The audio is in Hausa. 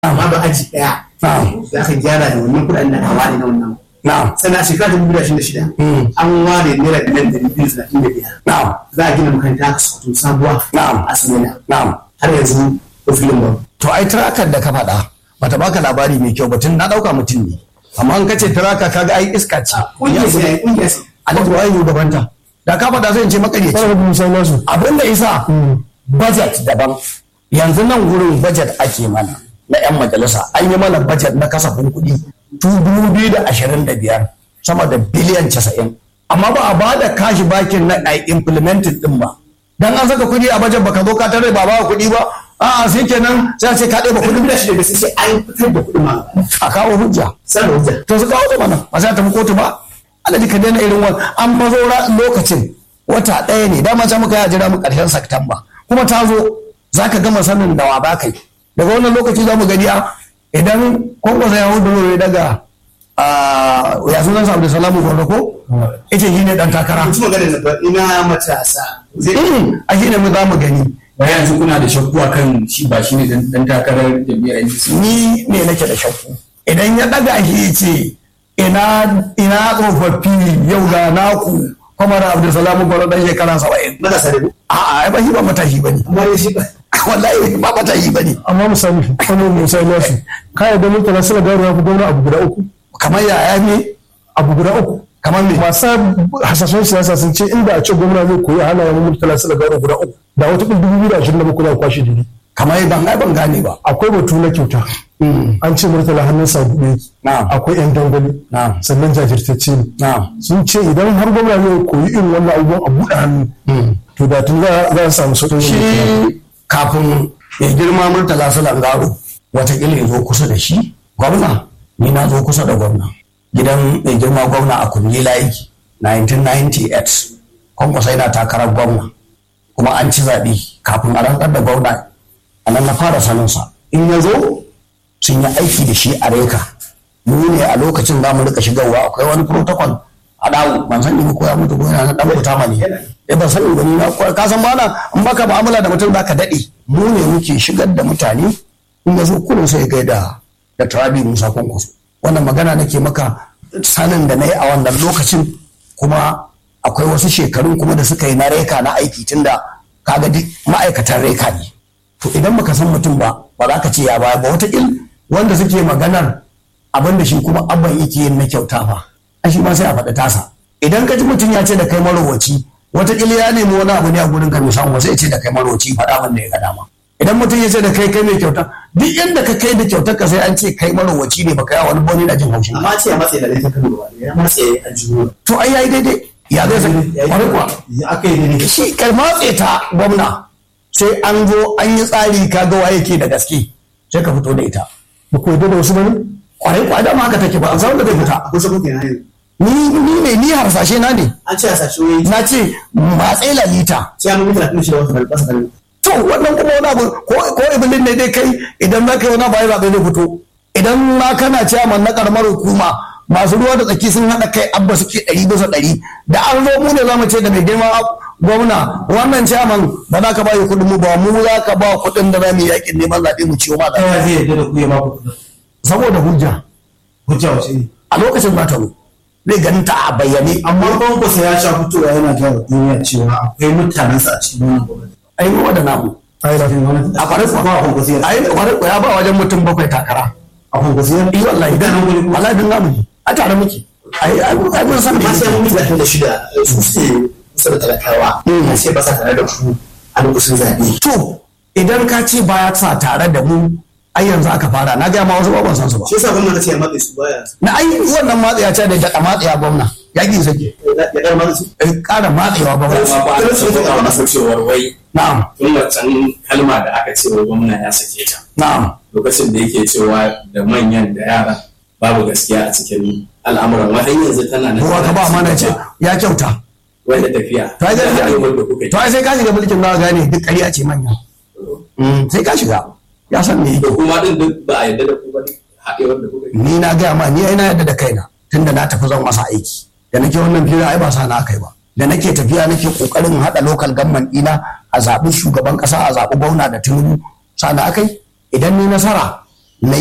amma ba aji ɗaya za ka gyara da wannan kuɗaɗen da ka ware na wannan na'am sannan a shekara ta dubu da da shida an ware naira biliyan ɗari biyu da talatin da biyar na'am za a gina makaranta a sokoto sabuwa Na'am. a samina na'am har yanzu ko filin ba to ai tirakar da ka faɗa bata baka labari mai kyau batun na ɗauka mutum ne amma in ka ce tiraka kaga ai iska ce ƙungiyar sai ƙungiyar sai alhaji waye shugabanta da ka faɗa sai in ce makaryaci Kar ku musa nasu. abin da isa budget daban yanzu nan gurin budget ake mana na 'yan majalisa an yi mana budget na kasafin kuɗi 2025 sama da biliyan 90 amma ba a bada kashi bakin na a implementing din ba dan an saka kuɗi a budget baka zo ka tare ba ba kuɗi ba a'a sai kenan sai a ce ka ɗeba kuɗin kuɗin da shida da sai sai an fitar da kuɗin ma a kawo hujja sai da hujja to su kawo ta mana ba sai ta kotu ba alaji ka daina irin wani an fazo lokacin wata ɗaya ne dama can muka yi a jira mu ƙarshen Satumba kuma ta zo za ka gama sanin da wa ba kai daga wannan lokaci za mu gani a idan kwankwasa ya hudu daga a ya sunan sa Abdulsalamu Gwanda ko ita shi ne ɗan takara mutum magana na ba ina matasa zai Mm, a shi ne mu za mu gani bayan yanzu kuna da shakku akan shi ba shi ne dan takarar jam'iyyar NDC ni ne nake da shakku idan ya ɗaga shi ya ce ina ina tsofaffi yau ga naku kwamar Abdulsalamu Gwanda ɗan shekara saba'in matasa da ku a'a ai ba shi ba matashi ba ne amma dai shi ba wallahi ba matashi ba ne Amma misali, kano musa nasu. Ka yarda murtala suna gano ya fi gwamna abu guda uku. kamar yaya ne Abu guda uku. kamar me Masu hasashen siyasa sun ce inda a ce gwamna zai koyi hana yawan murtala suna gano guda uku. Da wata ɗin dubu biyu da ashirin da bakwai za a kwashe diri. kamar ban ai ban gane ba Akwai batu na kyauta. An ce murtala hannun sa buɗe yake. Na'am. Akwai 'yan dangwale. Na'am. Sannan jajirtacce ne. na'am sun ce idan har gwamna zai koyi irin wannan abubuwan a buɗe hannu to da tun za za a samu sauƙin shi yin kafin ya girma murtala su langaro watakila ya zo kusa da shi gwamna ni na zo kusa da gwamna gidan mai girma gwamna a kunyi layi 1998 kwankwasa yana takarar gwamna kuma an ci zaɓe kafin a rantsar da gwamna a nan na fara saninsa in ya zo sun yi aiki da shi a reka mu ne a lokacin za mu rika shigarwa akwai wani protocol a dawo ban sani ba ko ya mutu ko yana na dan kuta mani eh ban sani ba ni na ko- ka san bana in baka mu'amala da mutum zaka dade mu ne muke shigar da mutane in ya zo kullum sai ga da da Trabi Musa Kwankwaso wannan magana nake maka sanin da na yi a wannan lokacin kuma akwai wasu shekarun kuma da suka yi na reka na aiki tunda kaga duk ma'aikatan reka ne to idan baka san mutum ba ba za ka ce ya baya ba watakil wanda suke maganar abin da shi kuma abban yake yin na kyauta fa a shi ma sai a faɗi tasa idan ka ji mutum ya ce da kai marowaci watakila ya nemi wani abu ne a gurin ka mai samu sai ya ce da kai marowaci faɗa min da ya ga dama idan mutum ya ce da kai kai mai kyauta duk inda ka kai da kyautar ka sai an ce kai marowaci ne baka yawa wani boni na jin haushin ka. amma ce ya matsayi da laifin kan gaba ya matsayi a jiho to ai yayi daidai ya zai san wani kuwa ya aka yi daidai shi kai matse ta gwamna sai an zo an yi tsari ka ga waye ke da gaske sai ka fito da ita ba ku yarda da wasu bane kwarai kwa dama haka take ba a san da zai fita kusa kuke na yanzu ni ni ne ni harsashe na ne an ce a sashi wai na ce matse lalita sai an mutu da kuma shi da wasu balbasa kan to wannan kuma wani abu ko ko iblis ne dai kai idan za ka yi wani abu ai zaɓe zai fito idan ma kana ciyaman na karamar hukuma masu ruwa da tsaki sun haɗa kai abba suke ɗari bisa ɗari da an zo mu ne za mu ce da mai girma gwamna wannan ciyaman ba za ka ba yi kuɗin mu ba mu za ka ba kuɗin da za mu yi yaƙin neman zaɓe mu ciwo ma zaɓe ya zai yadda da ku ya ba ku kudin saboda hujja hujja wace ne a lokacin za ta zo zai ganin ta a bayyane amma kwankwasa ya sha fitowa yana gaya wa duniya cewa akwai mutanensa a cikin wannan gwamnati ai mu da namu ai da a kwarai ba a kuwa kwankwasa ya ai kwarai kuwa ya ba wajen mutum bakwai takara a kwankwasa ya yi wallahi dan wallahi dan namu ne a tare muke ai ai ai mun san da amma sai yake. mun mutu da shida su suke kusa da talakawa a ce ba sa tare da ku a lokacin zaɓe to idan ka ce baya sa tare da mu ai yanzu aka fara na gaya ma wasu ba ban san su ba shi yasa gwamnati ce ya matse su baya na ai wannan matsaya ce da daɗa matsaya gwamna ya ƙi sake ya ɗar matse su Eh, ƙara matsewa gwamna amma ba a taɓa masa cewar wai na'am tun wancan kalma da aka ce wa gwamna ya sake ta na'am lokacin da yake cewa da manyan da yara babu gaskiya a cikin al'amuran wata yanzu tana nan kowa ka ba mana ce ya kyauta wanda tafiya to ai da sai haɗin wanda kuka yi to ai sai ka shiga mulkin na gane duk ƙarya ce manya Mm, sai ka shiga ya san me da yake kuma din duk ba a yarda da ku ba ne haɗewar da kuka yi ni na gaya ma ni ai na yadda da kaina tunda na tafi zan masa aiki da nake wannan fira ai ba sa na kai ba da nake tafiya nake kokarin hada local government dina a zaɓi shugaban ƙasa a zaɓi gwamna da tinubu sana akai idan ni nasara